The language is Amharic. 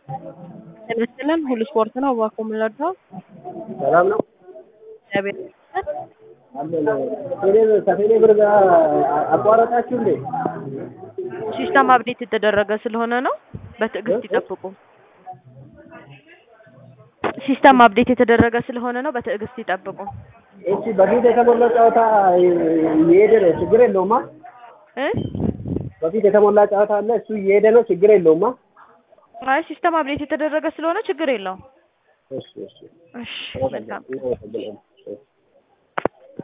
ጤና ይስጥልን ሁሉ ስፖርት ነው። እባክዎ ምን ልርዳው? ሰላም ነው። እግዚአብሔር ይመስገን። አለን ቴሌ ከቴሌ ብር ጋር አቋረጣችሁ እንዴ? ሲስተም አፕዴት የተደረገ ስለሆነ ነው። በትዕግስት ይጠብቁ። ሲስተም አፕዴት የተደረገ ስለሆነ ነው። በትዕግስት ይጠብቁ። እሺ በፊት የተሞላ ጨዋታ እየሄደ ነው፣ ችግር የለውማ። እ በፊት የተሞላ ጨዋታ አለ፣ እሱ እየሄደ ነው፣ ችግር የለውማ። አይ ሲስተም አፕዴት የተደረገ ስለሆነ ችግር የለውም። እሺ እሺ እሺ መልካም እናመሰግናለን።